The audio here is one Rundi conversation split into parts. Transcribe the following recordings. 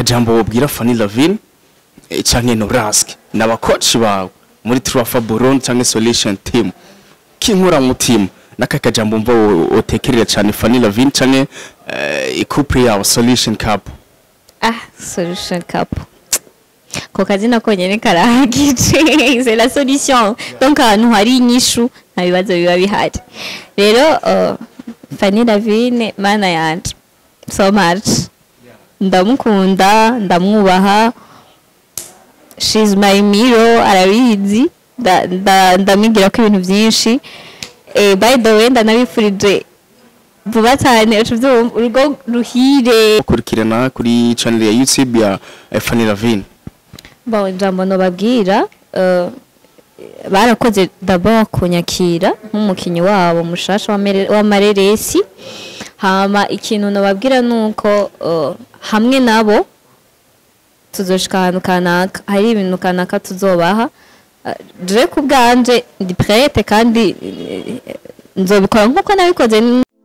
akajambo wobwira Fanny Lavine eh, canke Norask n'abakoci bawe muri Truafa Burundi canke Solution Team kinkura mutima naka kajambo mva otekerera cyane Fanny Lavine canke eh, icouple yawe Solution Cup ah solution cup ko kazina konyene karahagije c'est la solution donc ahantu hari inyishu nta bibazo biba bihari rero uh, Fanny Lavine mana yanje so much ndamukunda ndamwubaha she's my mirror arabizi nda- nda- ndamwigira ko ibintu byinshi eh, by the way ndanabifurije vuba cyane ucuvyumva urugo ruhire kurikirana kuri channel ya YouTube ya eh, Fanny Lavine bon ijambo nobabwira uh, barakoze d'abord kunyakira nk'umukinnyi wabo mushasha wa Mere- wa mareresi hama ikintu nobabwira nuko uh, hamwe nabo tuzoshika ahantu kanaka hari ibintu kanaka tuzobaha Uh, je ku bwanje ndi prete kandi eh, nzobikora nk'uko nabikoze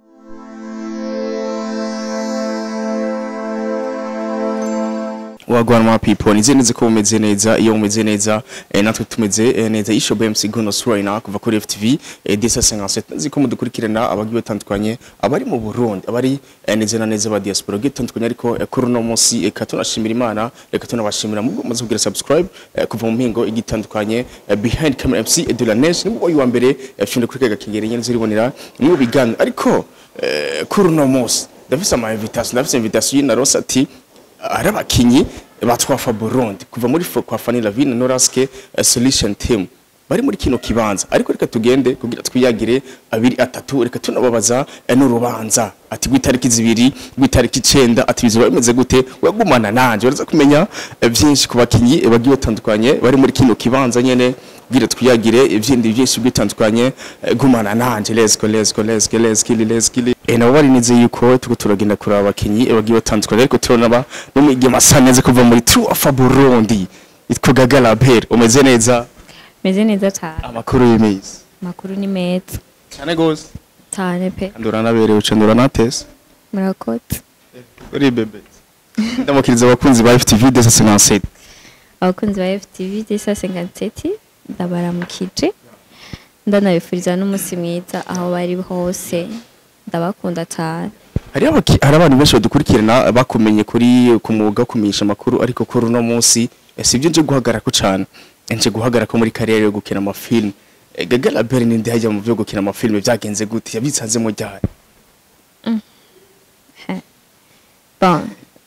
wagwana ma people nize neze ko mumeze neza iyo mumeze neza eh, natwe tumeze eh, neza isho BMC Gono Suraina kuva kuri FTV eh, desa 57 nzi ko mudukurikirana abagiye batandukanye abari mu Burundi abari eh, neze na neza ba diaspora gitandukanye ariko eh, kuri no munsi eka tunashimira Imana reka tunabashimira mu maze kugira subscribe eh, kuva mu mpingo igitandukanye eh, behind camera MC de la Nation nibwo uyu wa mbere eh, finde kuri kega kingere nyene ziribonera mu bigano ariko eh, kuri no munsi ndafise ama invitation ndafise invitation na Rosa ati ari abakinyi batwafa Burundi kuva muri fo kwa Fanny Lavine Noraske uh, Solution Team bari muri kino kibanza ariko reka tugende kugira twiyagire abiri atatu reka tunababaza eh, n'urubanza ati gwitariki zibiri gwitariki 9 ati bizoba bimeze gute wagumana nanje uraza kumenya eh, byinshi ku bakinyi eh, bagiye batandukanye bari muri kino kibanza nyene kugira twiyagire ivyindi byinshi bitandukanye eh, gumana nanje let's go let's go let's go let's kill let's kill eh nabo bari nize yuko tuko turagenda kuraba abakinyi eh, bagiye batandukanye ariko turabona ba n'umwigema asa neza kuva muri True of Burundi itwa Gagala Bell umeze neza meze neza cyane amakuru y'imizi amakuru ni meza cyane gose cyane pe ndura naberewe uca ndura natese murakoze uri bebe ndamukiriza abakunzi ba FTV desa 57 abakunzi ba FTV desa 57 ndabaramukije ndanabifuriza n'umunsi mwiza aho bari hose ndabakunda cyane hari abaki hari abantu benshi badukurikirana bakumenye kuri ku mwuga wo kumenyesha amakuru ariko kuri uno munsi eh, sibyo nje guhagarara ko cyane nje guhagarara ko muri karere yo gukina amafilm Eh, Gaga Label ni ndi hajya mu byo gukina amafilm byagenze gute yabitsanzemo ryari bon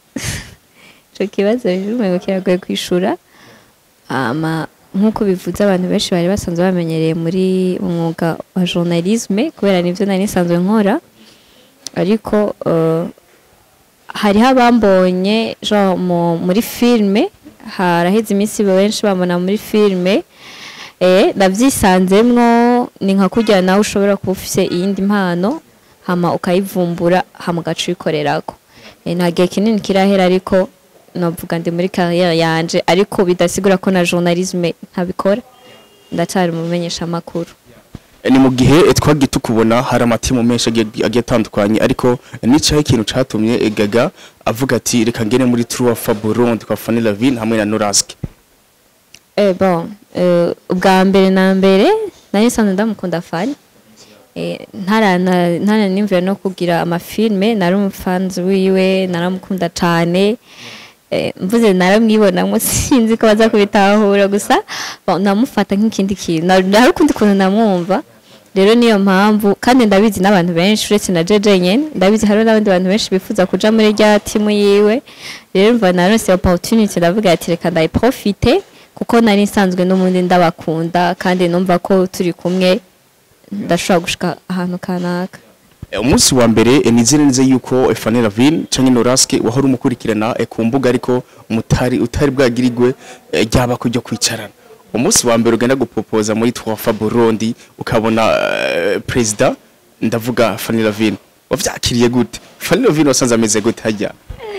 ico kibazo rero umengo kiragoye kwishura ama nk'uko bivuze abantu benshi bari basanzwe bamenyereye muri umwuga wa journalisme kubera nivyo nari nisanzwe nkora ariko uh, hariho abambonye genre mu- muri filme haraheze iminsi benshi bambona muri filme eh ndavyisanzemwo ni nka kurya nawe ushobora kuba ufise iyindi mpano hama ukayivumbura hama ugaca uyikorerako Eh, nta gihe kinini kirahera ariko novuga ndi muri kariyeri yanje ariko bidasigura ko na journalisme ntabikora ndacyari umumenyesha amakuru Eh, ni mu gihe eh, twagiye tukubona hari amatimu menshi agiye agiye atandukanye ariko eh, nicaye ikintu catumye eh, Gaga avuga ati reka ngene muri True of Burundi kwa Fanny Lavine hamwe na Noraske Eh, bon eh, ubwa mbere na mbere nari nsanzwe ndamukunda fani eh, ntarana ntaranimvira no kugira amafilme nari umufanzi wiwe naramukunda cyane eh, mvuze naramwibonamo sinzi ko baza kubitahura gusa bon, namufata nk'ikindi kintu Na- nari ukundi kuntu namwumva rero niyo mpamvu kandi ndabizi n'abantu benshi uretse na jeje nyene ndabizi hariho n'abandi bantu benshi bifuza kuja muri rya timu yiwe rero mva naronse opportunity ndavuga ati reka ndayiprofite kuko nari nsanzwe n'ubundi ndabakunda kandi numva ko turi kumwe ndashobora gushika ahantu kanaka Eh, umunsi wa mbere eh, nizere neza yuko eh, Fanny Lavine canke Noraske wahora umukurikirana eh, ku mbuga ariko mutari utari bwagirigwe eh, ryaba kujya kwicarana umunsi wa mbere ugenda gupopoza muri Twafa Burundi ukabona eh, president ndavuga Fanny Lavine wavyakiriye gute Fanny Lavine wasanze ameze gute hajya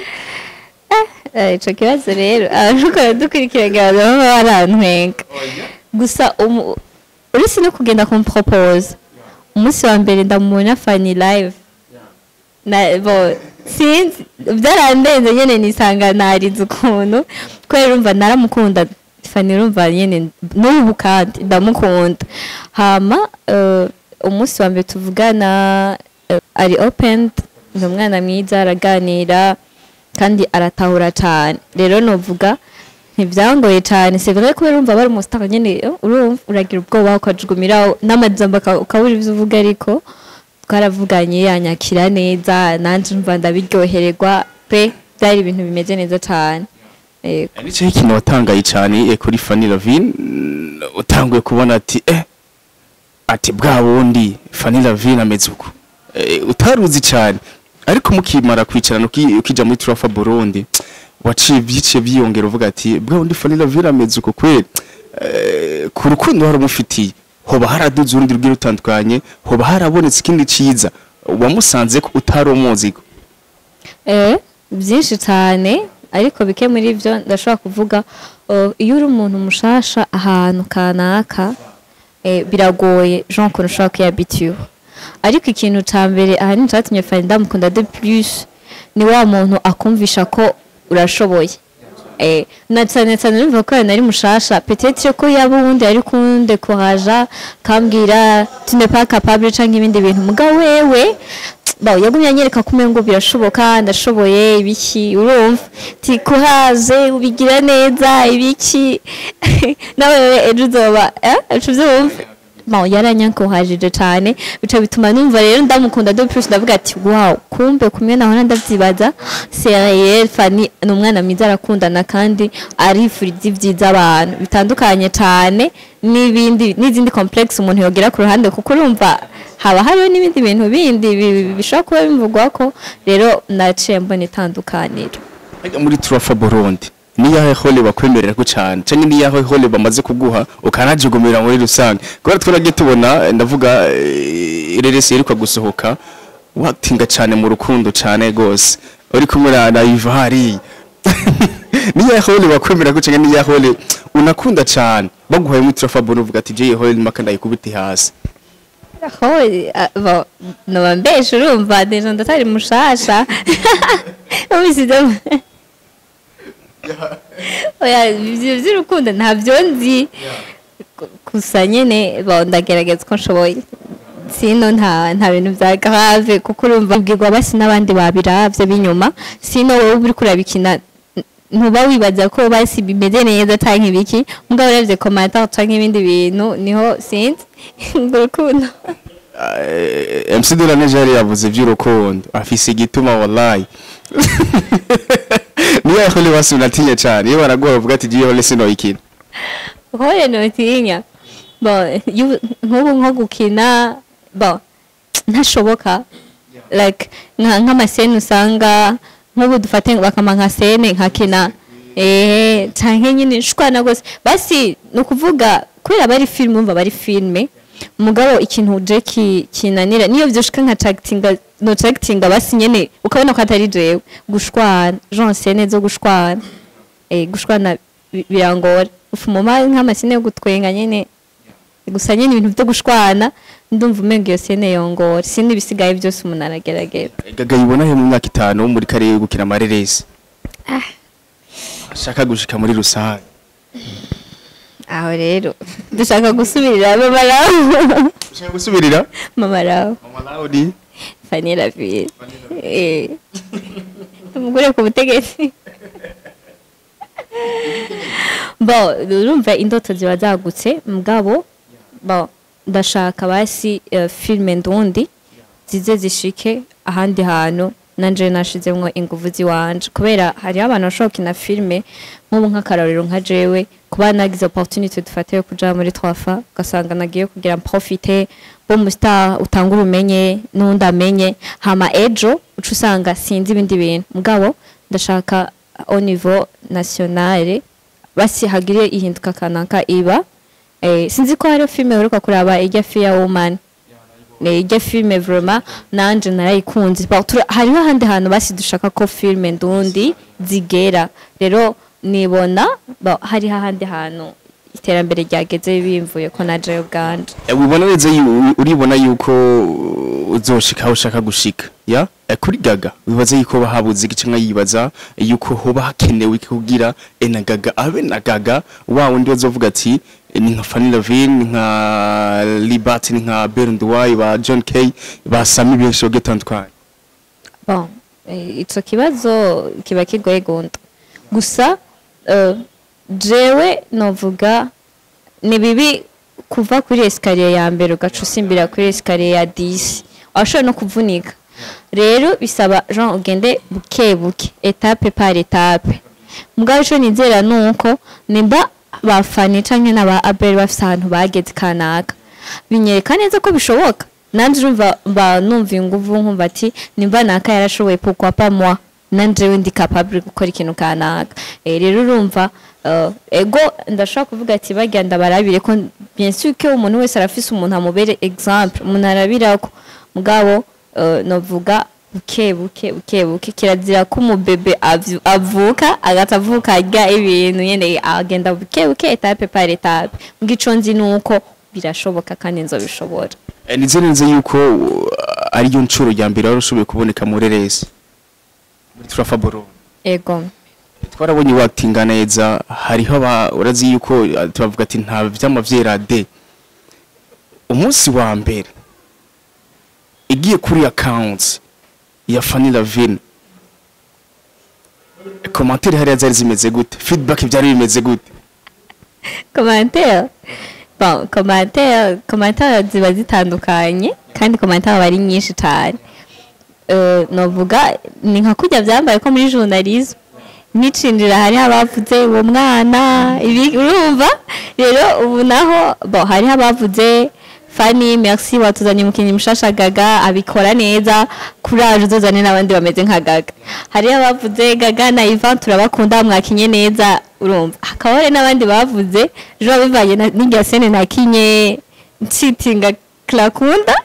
Eh, ico kibazo rero abantu baradukurikirana baba barantwenga gusa umu- uretse no kugenda kumpropose umunsi wa mbere ndamubona fani live na bo sinzi byarandenze nyene nisanga narize ukuntu kubera urumva naramukunda fani urumva nyene n'ubu kandi ndamukunda hama eh, umunsi wa mbere tuvugana eh, ari opened ni umwana mwiza araganira kandi aratahura cyane rero novuga ntibyangoye cyane c'est vrai kubera urumva bari umusitaka nyene eh, urumva uragira ubwoba ukajugumira n'amajambo uka- ukabura ivyo uvuga ariko twaravuganye yanyakira neza nanje mva ndabiryohererwa pe byari ibintu bimeze neza cyane Yego. nicyo ikintu watangaye cyane eh, kuri Fanny Lavine mm, utanguye kubona ati eh ati bwa bundi Fanny Lavine ameze uko Eh, utaruzi cyane ariko mukimara kwicarana uki- ukija muri Trafa Burundi waciye byiciye byiyongera uvuga ati bwa bundi Fanny Lavine ameze uko kweli Eh, ku rukundo hari umufitiye hoba haraduze urundi rwira rutandukanye hoba harabonetse ikindi ciza wamusanze ko utari umuziko Eh, byinshi cyane ariko bike muri byo ndashobora kuvuga oh, iyo uri umuntu mushasha ahantu kanaka eh, biragoye jean ukuntu ushobora kwiyabitiwe ariko ikintu cya mbere ahanini cyatumye fani ndamukunda de plus ni wa muntu akumvisha ko urashoboye Eh, na cyane cyane numva ko nari mushasha peut-être ko yaba uwundi yari kunde kuhaja kambwira tu n'es pas capable canke ibindi bintu mugabo wewe bawo yagumye anyereka kumwe ngo birashoboka ndashoboye ibiki urumva ti kuhaze ubigira neza ibiki nawe wewe ejo uzoba eh ejo uvyumva bawo yaranyankuhajije cyane bica bituma numva rero ndamukunda de plus ndavuga ati wow kumbe kumwe naho ndavyibaza c'est Fanny ni umwana mwiza arakundana kandi arifuriza ibyiza abantu bitandukanye cyane n'ibindi n'izindi complex umuntu yogira ku ruhande kuko urumva haba hariho n'ibindi bintu bindi bi- bi- bishobora kuba bimvugwa ko rero naciye mbona itandukaniro Ariko muri Trafa Burundi ni yahe hole bakwemerera ko cyane cyangwa ni yahe hole bamaze kuguha ukanajugumira muri rusange kubera twaragiye tubona eh, ndavuga eh, ireresi yeruka gusohoka watinga cyane mu rukundo cyane gose uri kumwe na na Ivari ni yahe hole bakwemerera ko cyangwa ni yahe hole unakunda cyane baguhaye muri Trafa Burundi uvuga ati je hole maka ndayikubiti hasi aho bo noba mbeshe urumva deja ndatari mushasha ubisize oya ivyo vy'urukundo ntabyo nzi Gu- gusa nyene bo ndagerageza uko nshoboye sino nta nta bintu bya grave kuko urumva ubwirwa basi n'abandi babiravye b'inyuma sino wowe uri kurabikina n- ntuba wibaza ko basi bimeze neza canke ibiki mugabo uravye commentaire canke ibindi bintu niho sinzi ngo urukundo Eh, MC Dora neje yari yavuze by'urukundo afise igituma wallahi ni yahe hole basi unatinya cyane iyo baraguha bavuga ati je hole sino ikina hore notinya bo yu- nk'ubu nko gukina bo ntashoboka like nka nk'amasene usanga nk'ubu dufate bakama nka sene nkakina eh canke nyine shwana gose basi ni ukuvuga kubera bari filime umva bari filime mugabo ikintu je ki- kinanira niyo vyoshika nka tractinga no tractinga basi nyene ukabona ko atari jewe gushwana genre sene zo gushwana eh gushwana bi- birangora ufumuma nk'amasine yo gutwenga nyene gusa nyene ibintu byo gushwana ndumva umenga iyo sene yongora sindi ibisigaye byose umuntu aragerageza gaga yibona he mu myaka itanu muri kare gukina amareresi ashaka gushika muri rusange aho rero dushaka gusubirira mama rawo ushaka gusubirira mama rawo mama Laudi Fanny Laville eh umugore ku butegetsi bo urumva indoto ziba zagutse mugabo bo ndashaka basi eh, filime ndundi zize zishike ahandi hantu nanje nashizemwo inguvu ziwanje kubera hariho abantu bashobora gukina filime nk'ubu nk'akarorero nka jewe kuba nagize opportunity dufate yo kuja muri twafa ugasanga nagiye kugira profite bo mu star utanga ubumenye n'undi amenye hama ejo uca usanga sinzi ibindi bintu mugabo ndashaka au niveau nationale basi hagire ihinduka kanaka iba eh, sinzi ko hariho filime uheruka kuraba ijya Fear Woman Eh, ijya filime vraiment nanje narayikunze Ba- tura- hariho ahandi hantu basi dushaka ko filime ndundi zigera rero nibona ba- hariho ahandi hantu iterambere ryageze bimvuye ko na jewe ubwanje Eh, ubona neza yu- uribona yuko uzoshika aho ushaka gushika ya Eh, kuri gaga wibaza yuko bahabuze iki canke yibaza yuko hoba hakenewe iki kugira eh, na gaga abe na gaga wa wundi bazovuga ati eh, ni nka Fanny Lavin ni nka Liberty ni nka Berndway ba John Kay ba Sami benshi bagiye batandukanye bon eh, ico kibazo kiba kigoye gunda gusa eh, jewe novuga ni bibi kuva kuri esikariye ya mbere ugaca usimbira kuri esikariye ya disi washobora no kuvunika rero bisaba jean ugende buke buke etape par etape mugabo ico nizera nuko nimba bafani canke n'aba abel bafise ahantu bageze kanaka binyereka neza ko bishoboka nanje urumva mba numva inguvu nkumva ati nimba naka yarashoboye pourquoi pas moi nanje we ndi capable gukora ikintu kanaka eh rero urumva eh, ego ndashobora kuvuga ati bagenda ndabarabire ko bien sûr ko umuntu wese arafise umuntu amubere exemple umuntu arabirako mugabo eh, novuga buke buke buke buke kirazira ko umubebe avyu- avuka agata avuka arya ibintu nyene agenda buke buke etape par etape mbwo ico nzi nuko birashoboka kandi nzobishobora Eh, nize neza yuko uh, ariyo ncuro ya mbere wari ushoboye kuboneka muri resi muri Trafa Burundi ego twarabonye watinga neza hariho aba urazi yuko uh, tubavuga ati nta vyama vyera de umunsi wa mbere igiye kuri accounts ya Fanny Lavin commentaire hariya zari zimeze gute feedback byari bimeze gute commentaire bon commentaire commentaire ziba zitandukanye kandi commentaire aba ari nyinshi cyane Eh, novuga ni nka kujya byambaye ko muri journalisme nicinjira hari abavuze uwo mwana ibi urumva rero ubu naho bon hari abavuze Fanny merci watuzanye umukinnyi mushasha gaga abikora neza courage uzozane n'abandi bameze nka gaga hari abavuze gaga na Ivan turabakunda mwakinye neza urumva hakaba hari n'abandi bavuze jo bivanye na- n'irya sene nakinye ncitinga Clakunda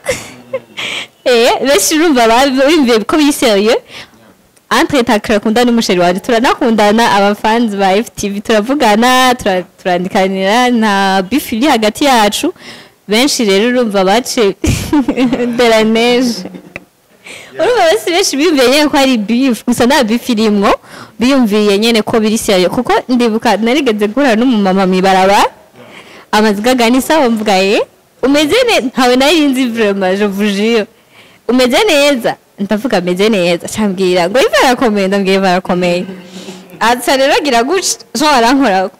eh benshi urumva bimviye ko biseriye entre ta Clakunda n'umusheri waje turanakundana abafanzi ba FTV turavugana tura- turandikanira na beef iri hagati yacu benshi rero urumva bace de la neige urumva bose benshi biyumviye nyene ko ari beef gusa nta beef irimwo biyumviye nyene ko biri seriye kuko ndibuka narigeze guhura n'umumama mw'ibarabara amazigaga ni sawa mvuga ye umeze neza ntawe nari nzi vraiment je vous jure umeze neza ndavuga ameze neza cambwira ngo iva arakomeye ndambwira iva arakomeye aca rero agira gutya jean arankora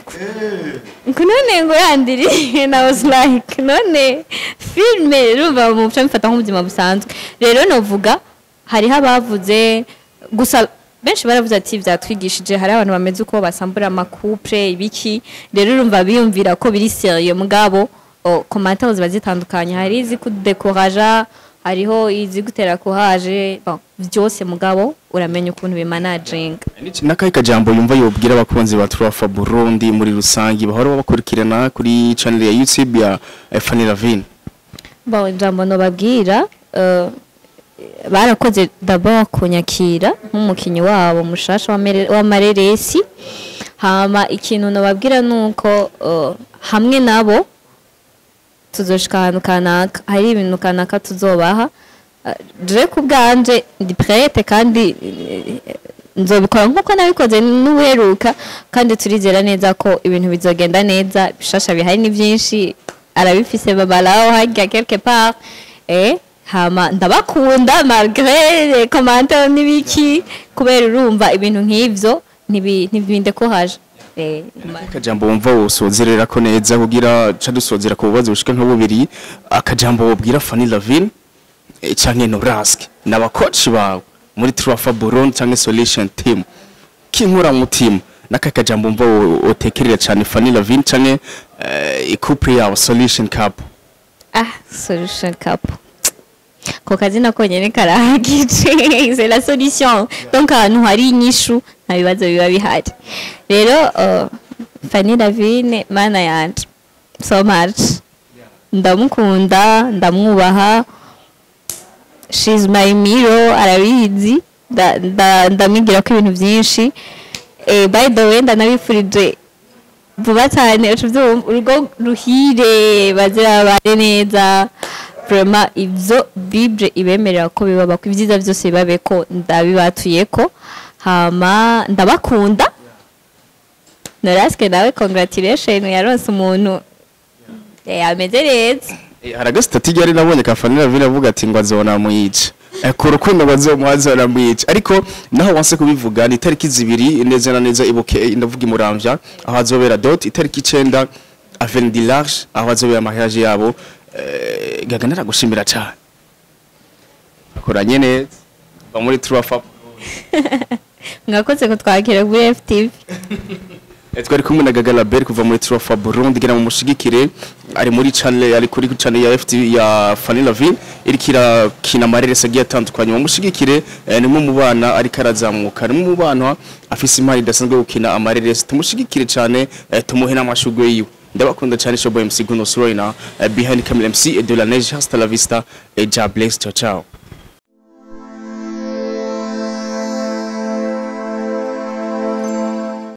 ngo none ngo yandiri na was like none filme rumva mu muco mfata nk'ubuzima busanzwe rero novuga hariho abavuze gusa benshi baravuze ati byatwigishije hari abantu bameze uko basambura amakupure ibiki rero urumva biyumvira ko biri seriye mugabo komantere ziba zitandukanye hari izi kudekoraja hariho izi gutera courage bon byose mugabo uramenya ukuntu bimanaginga n'akahe kajambo yumva yobwira abakunzi ba Trafa Burundi muri rusangi bahora babakurikirana kuri channel ya YouTube ya eh, Fanny Lavin bon ijambo nobabwira eh, barakoze d'abord kunyakira nk'umukinnyi wabo mushasha wa Mere- wa mareresi hama ikintu nobabwira nuko eh, hamwe nabo tuzoshika ahantu kanaka hari ibintu kanaka tuzobaha Eh, je ku bwanje ndi prete kandi eh, nzobikora nk'uko nabikoze n'uheruka kandi turizera neza ko ibintu bizogenda neza bishasha bihari ni byinshi arabifise babalaho harya quelque part eh hama ndabakunda malgré les commentaires n'ibiki kubera urumva ibintu nk'ivyo ntibi- ntibindekohaje eh akajambo wumva wosozerera ko neza kugira ca dusozera ku bibazo bishika nka bubiri akajambo wobwira Fanny Lavin eh, canke Nobrask n'abakoci bawe muri Trafa Burundi canke Solution Team kinkura mutima n'aka kajambo wumva wo- wotekerera cane Fanny Lavin canke eh, icouple yawe Solution Cup Ah, solution cup. Ko kazina konyene karahagije c'est la solution. Donc ahantu hari inyishu nta bibazo biba bihari. Rero uh, Fanny Lavine mana yanje so much. Ndamukunda, ndamwubaha. She's my mirror, arabizi. Nda- nda- Ndamwigira ko ibintu byinshi. Eh, by the way ndanabifurije vuba cyane uca ubyumva urugo ruhire bazira babane neza vraiment ibyo bible ibemerera ko bibaba ko ibyiza byose bibabe ko ndabibatuye ko hama ndabakunda norasike nawe congratulation yaronse umuntu eh, ameze neza Eh, hari agasitati ryari nabonye ka Fanny Lavine avuga ati ngo azona muyica Eh, ku rukundo ngo azomuha azona muyica ariko naho wanse kubivuga ni itariki zibiri neza na neza ibuke ndavuga imuramvya aho azobera dot itariki icenda avenue du large aho azobera mariage yabo Eh, gaga naragushimira cyane akoranye neza ba muri Trufa mwakoze kutwakira kuri FTV Eh, twari kumwe na Gaga Label kuva muri Trufa Burundi gira mu mushigikire ari muri channel ari kuri channel ya FT ya Fanny Lavine iriko irakina amareresi agiye atandukanye mu mushigikire eh, nimwe mu bana ariko arazamuka nimwe mu bana afise imari idasanzwe yo gukina amareresi tumushigikire cyane eh, tumuhe n'amashugwe yiwe ndabakunda cyane Showboy MC Guno Sroina eh, behind camera MC et de la neige hasta la vista et ja bless ciao ciao